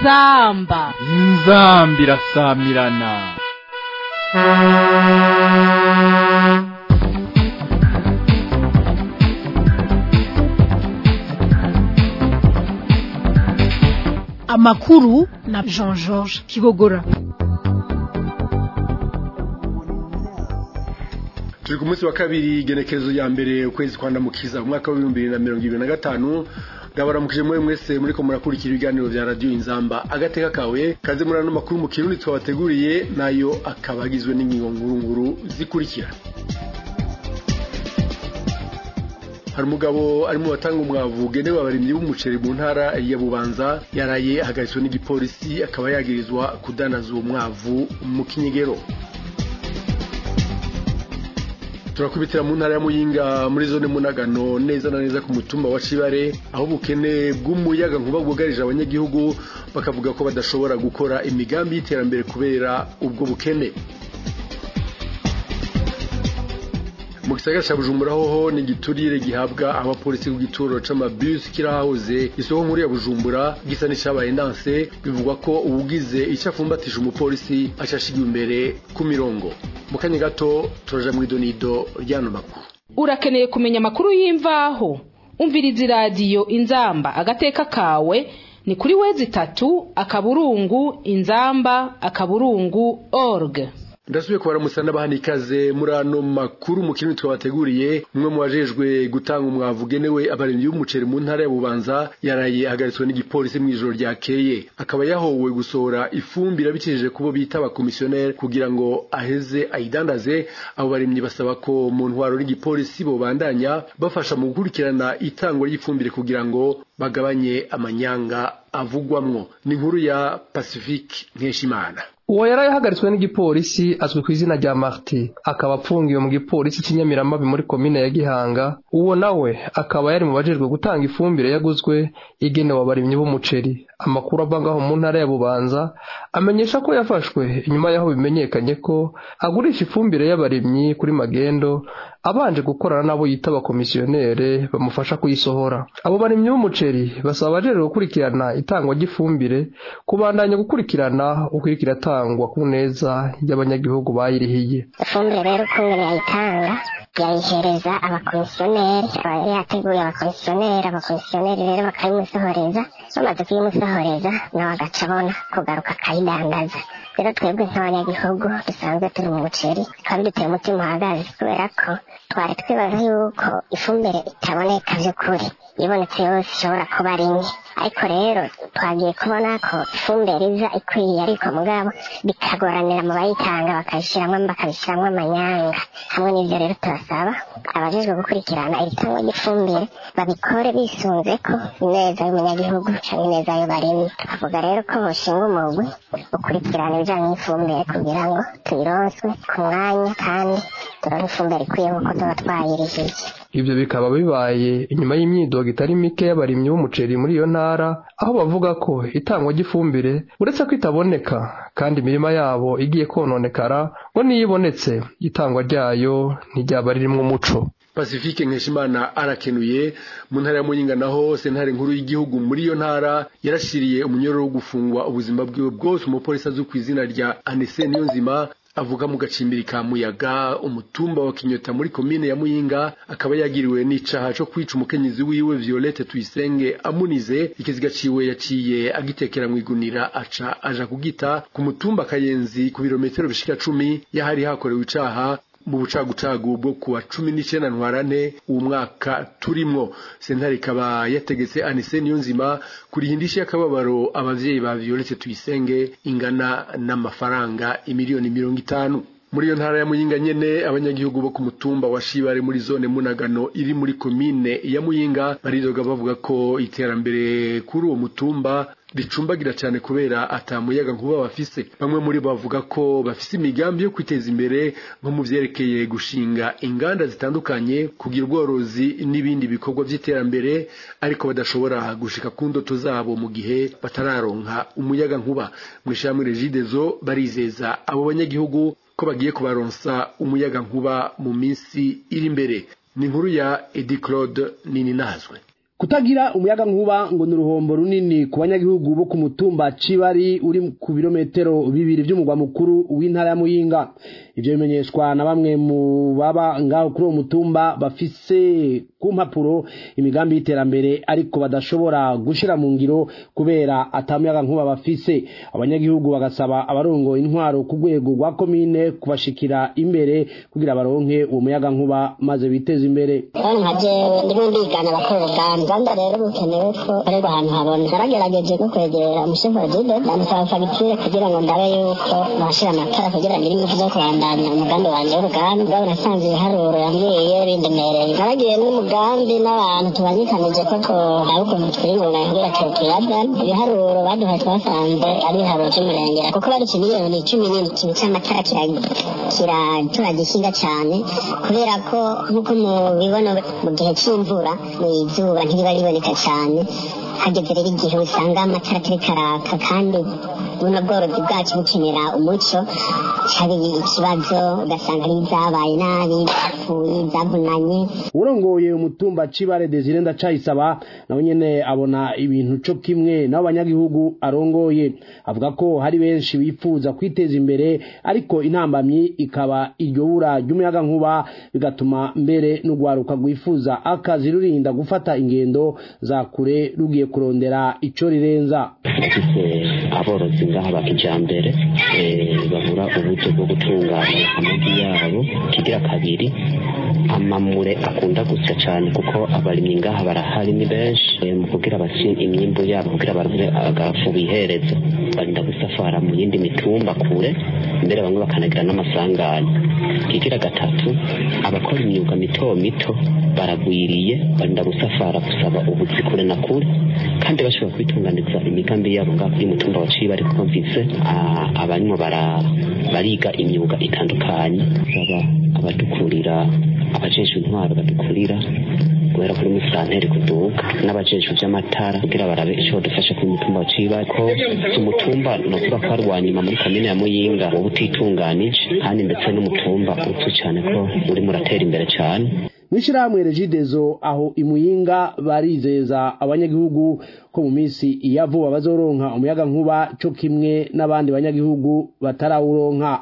inzamba inzambi irasamirana amakuru na jean georges kigogora turi ku munsi wa kabiri igenekerezo ya mbere ukwezi kwa ndamukiza umwaka w'ibihumbi bibiri na mirongo ibiri na gatanu ndabaramukije mwe mwese muriko murakurikira ibiganiro vya radiyo inzamba agateka kawe kaze muri ano makuru mu kirundi twabateguriye nayo akaba agizwe n'ingingo ngurunguru zikurikira hari umugabo arimo batanga umwavu ugenewe abarimyi b'umuceri mu ntara ya bubanza yaraye ahagaritswe n'igipolisi akaba yagirizwa kudanaza uwo mwavu mu kinyegero turakubitira mu ntara ya muyinga muri zone munagano neza na neza ku mutumba wa cibare aho ubukene bw'umuyaga nkuba bwugarije abanyagihugu bakavuga ko badashobora gukora imigambi y'iterambere kubera ubwo bukene mu gisagara ca bujumbura hoho ni igiturire gihabwa abapolisi ku gituro c'amabus kirahahoze isoko nkuru ya bujumbura gisa n'icabaye ndanse bivugwa ko uwugize ico afumbatisha umupolisi acashigiwe imbere ku mirongo mu kanya gato turaja mw'idonido ryano makuru urakeneye kumenya amakuru y'imvaho umviriza iradiyo inzamba agateka kawe ni kuri wezi itatu akaburungu inzamba akaburungu org ndasubiye kubaramutsa n'abahana ikaze muri ano makuru mu kintu twabateguriye umwe mu bajejwe gutanga umwavu ugenewe abarimyi b'umuceri mu ntara ya bubanza yaraye ahagaritswe n'igipolisi mu ijoro ryakeye akaba yahowe gusohora ifumbire abicishije kubo bita abakomisiyoneri kugira ngo aheze ayidandaze abo barimyi basaba ko mu ntwaro n'igipolisi bobandanya bafasha mu gukurikirana itangwa ry'ifumbire kugira ngo bagabanye amanyanga avugwamwo ni inkuru ya pacifique nkeshimana uwo yari yahagaritswe n'igipolisi azwi ku izina rya marti akaba apfungiwe mu gipolisi cy'inyamiramabi muri komine ya gihanga uwo nawe akaba yari mu bajejwe gutanga ifumbire yaguzwe igenewe abarimyi b'umuceri amakuru ava ngaho mu ntara ya bubanza amenyesha ko yafashwe inyuma y'aho bimenyekanye ko agurisha ifumbire y'abarimyi kuri magendo abanje gukorana n'abo yita abakomisiyonere bamufasha kuyisohora abo barimyi b'umuceri basaba abajejwe gukurikirana itangwa ry'ifumbire kubandanya gukurikirana uko iriko iratangwa ku neza y'abanyagihugu bayirihiye ifumbire rero ukungene yayitanga yayihereza abakomisiyoneri aba yateguye abakomisiyoneri abakomisiyoneri rero bakayimusohoreza bamaze kuyimusohoreza nawe agaca abona kugaruka akayidandaza rero twebwe nk'abanyagihugu dusanzwe turi mu muceri bikaba biduteye umutima uhagaze kubera ko twari twibaza yuko ifumbire itaboneka by'ukuri ibonetse yose ishobora kuba ari nke ariko rero twagiye kubona ko ifumbire iza ikwiye ariko mugabo bikagoranira mu bayitanga bakayishyiramo bakabishyiramo amanyanga hamwe n'ibyo rero turasaba abajejwe gukurikirana iri tangwa ry'ifumbire babikore bisunze ko ineza y'umunyagihugu cyangwa ineza y'abarimyi tukavuga rero ko boshinga umugwi ukurikirana ibijyanye n'ifumbire kugira ngo tuyironswe ku mwanya kandi turonke ifumbire ikwiye nk'uko tuba twayirihiye ibyo bikaba bibaye inyuma y'imyidogo itari mike y'abarimyi b'umuceri muri iyo ntara aho bavuga ko itangwa ry'ifumbire uretse ko itaboneka kandi imirima yabo igiye kononekara ngo niyo ibonetse itangwa ryayo ntiryaba ririmo umuco pacifique nkeshimana arakenuye mu ntara ya muyinga naho sentare nkuru y'igihugu muri iyo ntara yarashiriye umunyororo wo gufungwa ubuzima bwiwe bwose umupolisi azwi ku izina rya anese niyonzima avuga mu gacimbiri ka muyaga umutumba wa kinyota muri komine ya muyinga akaba yagiriwe n'icaha co kwica umukenyezi wiwe violette tuyisenge amunize ikiziga ciwe yaciye agitekera mw'igunira aca aja kugita ku mutumba kayenzi ku birometero bishika cumi yahari hakorewe icaha mu bucagucagu bwo kuwa cumi n'icenda ntwarante uwo mwaka turimwo sentare ikaba yategetse anise niyonzima kurihindisha y'akababaro abavyeyi ba violette tuyisenge ingana n'amafaranga imiliyoni mirongo itanu muri iyo ntara ya muyinga nyene abanyagihugu bo ku mutumba wa shibare muri zone munagano iri muri komine ya muyinga baridoga bavuga ko iterambere kuri uwo mutumba ricumbagira cyane kubera atamuyaga nkuba bafise bamwe muri bo bavuga ko bafise imigambi yo kwiteza imbere nko mu vyerekeye gushinga inganda zitandukanye kugira ubworozi n'ibindi bikorwa vy'iterambere ariko badashobora gushika ku ndoto zabo mu gihe batararonka umuyaga nkuba mw'ishamwe regidezo barizeza abo banyagihugu ko bagiye kubaronsa umuyaga nkuba mu minsi iri imbere ni inkuru ya edi claude nini nazwe kutagira umuyaga nkuba ngo ni uruhombo runini ku banyagihugu bo ku mutumba cibari uri ku birometero bibiri by'umugwa mukuru w'intara ya muyinga ivyo bimenyeshwa na bamwe mu baba ngaho kuri uwo mutumba bafise ku mpapuro imigambi y'iterambere ariko badashobora gushira mu ngiro kubera atamuyaga nkuba bafise abanyagihugu bagasaba abarongoye intwaro ku rwego rwa komine kubashikira imbere kugira baronke uwo muyaga nkuba maze biteze imbere nka jewe ndimo ndigana abakora uruganda nda rero bukenewe ko ariko ahantu habona naragerageje no kwegera umushefu wa jide ndamusaba fagitire kugira ngo ndabe yuko bashira amatara kugira ngo irimo zo kubandanya umugambi wanje w'uruganda ubwo nasanze ibiharuro yambwiye bindemereye naragiye n'umugambi n'abantu tubanyikanije ko twaba ukuntu twiyungunganya kugira ngo tuyazane ibiharuro baduhaye twasanze ari ibiharuro by'umurengera kuko bari miliyoni cumi n'ikintu cy'amatara kiratura gishinga cyane kubera ko nk'uko mubibona mu gihe cy'imvura mu izuba ntiriba riboneka cyane hageze rero igihe usanga amatara atari karaka kandi buno bworozi bwacu bukenera umuco hari ikibazo ugasanga ari izabaye nabi zapfuye zavunanye urongoye umutumba cibare desire ndacayisaba nawe nyene abona ibintu co kimwe n'abo banyagihugu arongoye avuga ko hari benshi bifuza kwiteza imbere ariko intambamyi ikaba iryo bura ry'umuyaga nkuba bigatuma mbere n'urwaruka rwifuza akazi rurinda gufata ingendo za kure rugiye kurondera ico rirenza dufise aborozi ngaha ba kijambere babura uburyo bwo gutunganya amagi yabo kigira kabiri amamure akunda gusya cyane kuko abarimyi ngaha barahari ni benshi mu kugira basi imyimbu yabo kugira baronke agafu bihereza barinda gusafara mu yindi mitumba kure mbere bamwe bakanagira n'amasanganya kigira gatatu abakora imyuga mito mito baragwiriye barinda gusafara gusaba ubuzi kure na kure kandi bashobora kwitunganiza imigambi yabo ngaha kuri mutumba wa ciba ariko mvise abarimo bariga imyuga itandukanye baba abadukurira abajejwe intwaro badukurira guhera kuri musanteri kuduga n'abajejwe vy'amatara kugira barabe ico badufasha kuri mutumba wa ciba ko umutumba nokuba ko ari uwanyuma muri komine ya muyinga woba utitunganije kandi ndetse n'umutumba uzwi cane ko urimo uratera imbere cane mw'ishirahamwe regidezo aho imuyinga barizeza abanyagihugu ko mu minsi iya vuba bazoronka umuyaga nkuba co kimwe n'abandi banyagihugu batarawuronka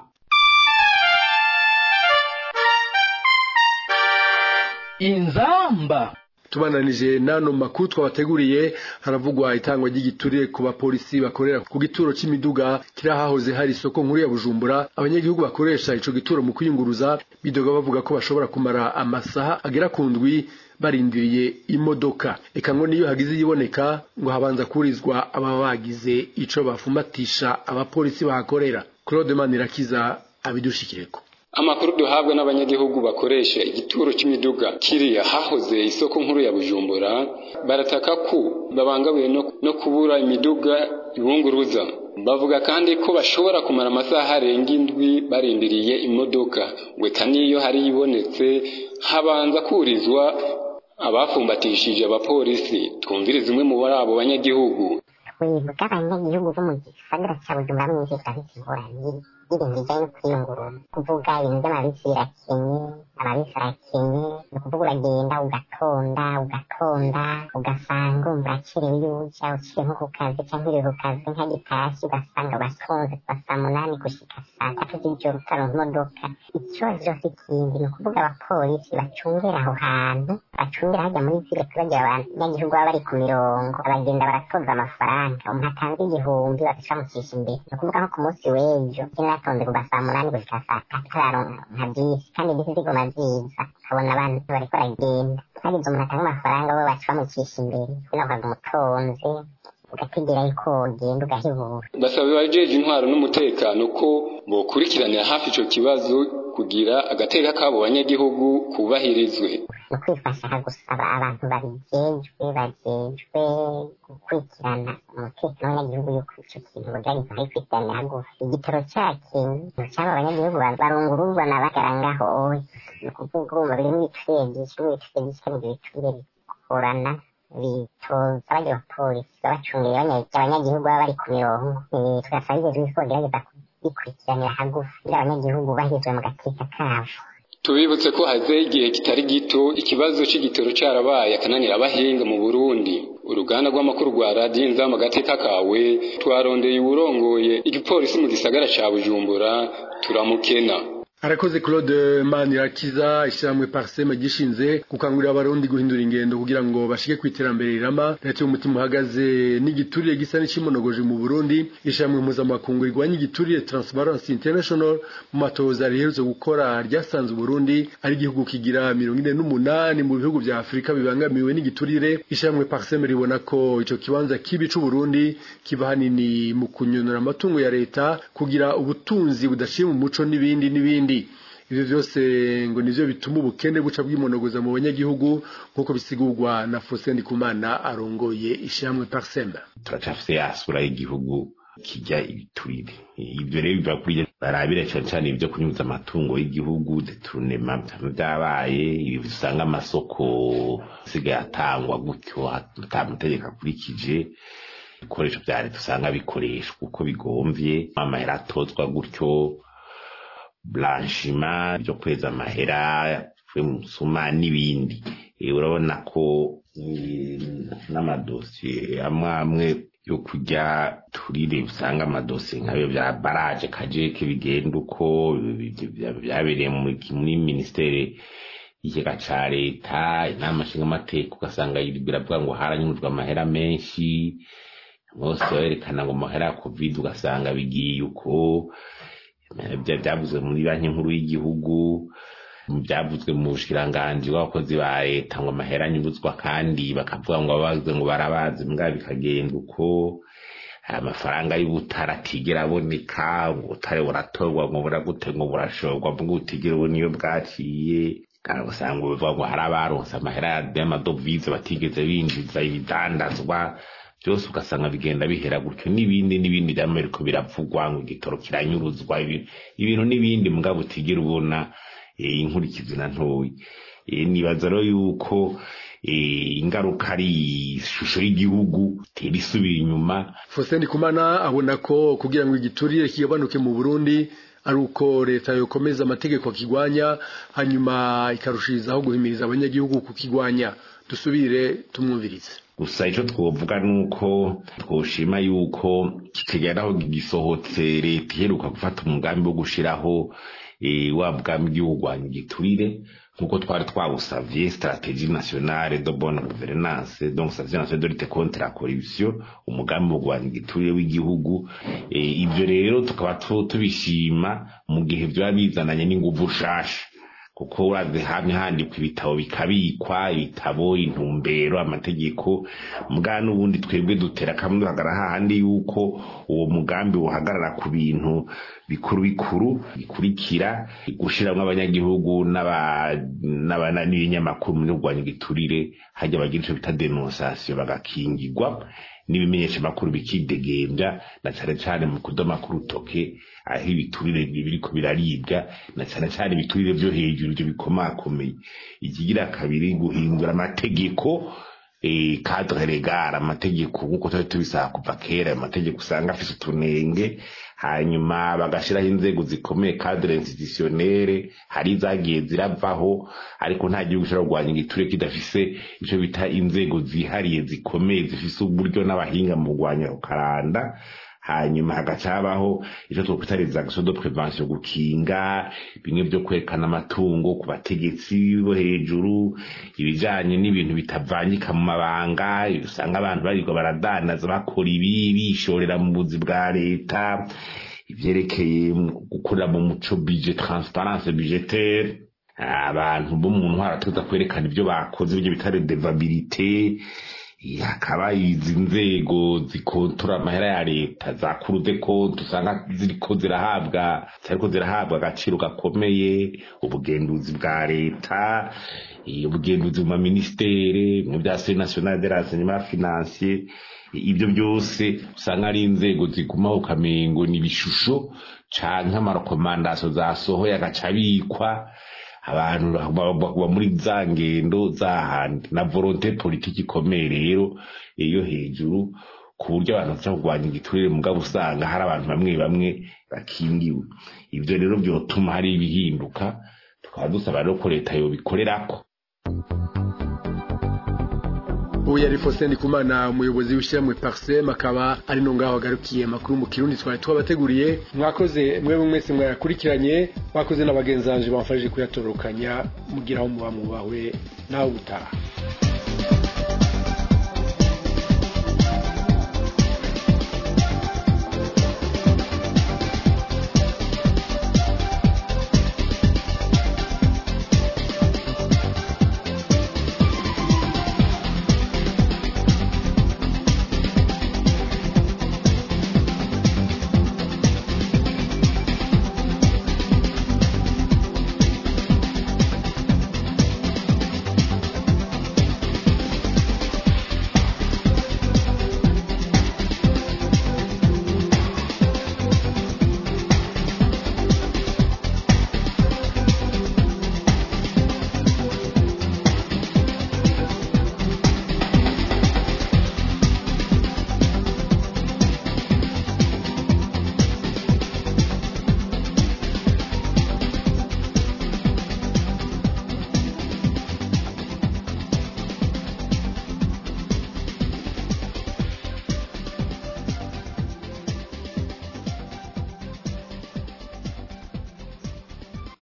inzamba tubananije nano makuru twabateguriye haravugwa itangwa ry'igiturire ku bapolisi bakorera ku gituro c'imiduga kiri ahahoze hari isoko nkuru ya bujumbura abanyagihugu bakoresha ico gituro mu kwiyunguruza bidoga bavuga ko bashobora kumara amasaha agera ku ndwi barindiriye imodoka eka ngo niyo hagize iyiboneka ngo habanza kurizwa ababa bagize ico bafumatisha abapolisi bahakorera claude manirakiza abidushikireko amakuru duhabwa n'abanyagihugu bakoresha igituro cy'imiduga kiriya hahoze isoko nkuru ya bujumbura barataka ko babangamiwe no kubura imiduga ibunguruza bavuga kandi ko bashobora kumara amasaha arenga indwi barindiriye imodoka weka niyo hari ibonetse habanza kurizwa abafumbatishije abapolisi twumviriza umwe muri abo banyagihugu wibuka abanyagihugu bo mu gisagara cya bujumbura mwinshi turafite ingorane y'ibintu bijyanye no kwiyungurura kuvuga ibintu by'amabisi birakenye amabisi arakenye ni ukuvuga uragenda ugatonda ugatonda ugasanga umva urakerewe iyo uja uciye nko ku kazi cyangwa uri ku kazi nka gitashye ugasanga uratonze kuva saa munani gushika saa tatu z'ijoro utaronka imodoka ikibazo cyose ikindi ni ukuvuga abapolisi bacungera aho hantu bacungera hajya muri vile turagira abanyagihugu baba bari ku mirongo baragenda baratoza amafaranga umuntu atanze igihumbi bagacamucisha imbere ni ukuvuga nko ku munsi w'ejo natonze kuva saa munani gushika saa tatu tararonka nka bisi kandi bisi ziguma ziza ukabona abantu bariko baragenda hagize umuntu atanga amafaranga bo baca bamucisha imbere kugira ngo umutonze ugategera yuko wogenda ugahebura basaba abajeje intwaro n'umutekano ko bokurikiranira hafi ico kibazo kugira agateka kabo banyagihugu kubahirizwe ni ukwifasha gusaba abantu babijejwe bajejwe gukurikirana umutekano w'abanyagihugu yuko ico kintu bogerageza bakikurikiranira hagufi igitoro cakenye caba abanyagihugu barungururwa na bagara ngaho oye ni ukuvuga urumva birimwo ibicurire vyinshi n'ibicurire vyinshi kandi ivyo bicurire bikorana bitoza bajya abapolisi babacungiye abanyagihugu baba bari ku mirongo tugasaba ibyo ko bagerageza kubikurikiranira hagufi kugira abanyagihugu bahizwe mu gateka kabo tubibutse ko haze igihe kitari gito ikibazo c'igitoro carabaye akananira abahinga mu Burundi uruganda rw'amakuru rwa radiyo inzamba agateka kawe twarondeye uwurongoye igipolisi mu gisagara ca bujumbura turamukena arakoze claude manirakiza ishyirahamwe parsema gishinze gukangurira abarundi guhindura ingendo kugira ngo bashike ku iterambere rirama leta y'umutima uhagaze n'igiturire gisa n'icimonogoje mu burundi ishyirahamwe mpuzamakungu rigwanya igiturire transparency international mu matoza riherutse gukora ryasanze uburundi ari igihugu kigira mirongo ine n'umunani mu bihugu vya afurika bibangamiwe n'igiturire ishyirahamwe parsema ribona ko ico kibanza kibi c'uburundi kiva hanini mu kunyonora amatungo ya leta kugira ubutunzi budaciye mu muco n'ibindi n'ibindi ivyo vyose ngo nivyo bituma ubukene buca bwimonogoza mu banyagihugu nk'uko bisigurwa na Faustin Ndikumana arongoye ishyirahamwe Parsemba turacafise yasura y'igihugu kijya ibiturire ibyo rero biva kuri barabira cyane cyane ibyo kunyuza amatungo y'igihugu deturunema byabaye ibi usanga amasoko asigaye atangwa gutyo atamategeko akurikije ibikoresho bya leta usanga bikoreshwa uko bigomvye amahera atozwa gutyo blanchima byo kweza amahera yo musuma n'ibindi urabona ko n'amadosiye amwe amwe yo kujya turire usanga amadosiye nk'ayo bya baraje kajeke bigenda uko byabereye muri minisiteri y'ikigega ca leta inama nshingamateka ugasanga biravuga ngo haranyujwe amahera menshi bose barerekana ngo amahera ya covid ugasanga bigiye uko byavuzwe muri banki nkuru y'igihugu byavuzwe mu bushikiranganji bw'abakozi ba leta ngo amahera anyuruzwa kandi bakavuga ngo abavuze ngo barabazi mbwa bikagenda uko amafaranga y'ubutara atigera aboneka ngo ubutare buratorwa ngo buragute ngo burashorwa mbwa utigera ubona iyo bwaciye kandi usanga bivuga ngo hari abaronse amahera y'amadovize batigeze binjiza ibidandazwa byose ugasanga bigenda bihera gutyo n'ibindi n'ibindi by'amerika biravugwa ngo igitoro kiranyuruzwa ibintu n'ibindi mugabo utigera ubona inkurikizi na ntoya nibaza rero yuko ingaruka ari ishusho y'igihugu tera isubira inyuma Faustin Kumana abona ko kugira ngo igiturire kigabanuke mu Burundi ari uko leta yokomeza amategeko akigwanya hanyuma ikarushirizaho guhimiriza abanyagihugu kukigwanya dusubire tumwumvirize gusa icyo twovuga ni uko twoshima yuko kikageraho gisohotse leta iheruka gufata umugambi wo gushiraho wa mugambi w'igihugu igiturire nk'uko twari twawusavye strategie nationale de bonne gouvernance donc strategie nationale de lutte contre la corruption umugambi wo guhana igiturire w'igihugu ibyo rero tukaba tubishima mu gihe byaba bizananye n'inguvu nshasha kuko uraze hamwe handikwa ibitabo bikabikwa ibitabo intumbero amategeko mbwa n'ubundi twebwe dutera kamwe duhagara hahandi yuko uwo mugambi uhagarara ku bintu bikuru bikuru bikurikira gushiramwo abanyagihugu n'ibinyamakuru mu kurwanya igiturire hajya bagira ico bita denosasiyo bagakingirwa n'ibimenyesha makuru bikidegembya na cane cane mu kudoma k'urutoke aho ibiturire biriko biraribwa na cane cane ibiturire vyo hejuru ivyo bikomakomeye ikigira kabiri guhindura amategeko cadre legal amategeko nk'uko twari tubisaba kuva kera amategeko usanga afise utunenge hanyuma bagashiraho inzego zikomeye cadre institutionnelle hari zagiye ziravaho ariko nta gihugu gishobora kurwanya igiturire kidafise ico bita inzego zihariye zikomeye zifise uburyo n'abahinga mu kurwanya ukaranda hanyuma hagaca habaho icyo twakwita les actions de prévention gukinga bimwe byo kwerekana amatungo ku bategetsi bo hejuru ibijanye n'ibintu bitavangika mu mabanga usanga abantu barirwa baradanaza bakora ibi bishorera mu buzi bwa leta ivyerekeye gukorera mu muco budget transparence budgetaire abantu bo mu ntwara tuza kwerekana ibyo bakoze ibyo bita redevabilité hakaba izi nzego zikontora amahera ya leta za kurude konti usanga ziriko zirahabwa zitariko zirahabwa agaciro gakomeye ubugenduzi bwa leta ubugenduzi mu maminisiteri mu bya se national de renseignement financier ibyo byose usanga ari inzego zigumaho ukamengo ni ibishusho canke amarekomandasiyo zasohoye agaca abikwa abantu baba muri za ngendo zahandi na volonté politique ikomeye rero iyo hejuru ku buryo abantu baza kurwanya igiturire mugabo usanga hari abantu bamwe bamwe bakingiwe ibyo rero byotuma hari ibihinduka tukaba dusaba rero ko leta yobikorerako ubu yari Faustin Ndikumana umuyobozi w'ishyirahamwe Parsem akaba ari no ngaho agarukiye makuru mu kirundi twari twabateguriye mwakoze mwe mwese mwayakurikiranye mwakoze n'abagenzanje bamfashije kuyatorokanya mugira aho muba mubawe nawe gutaha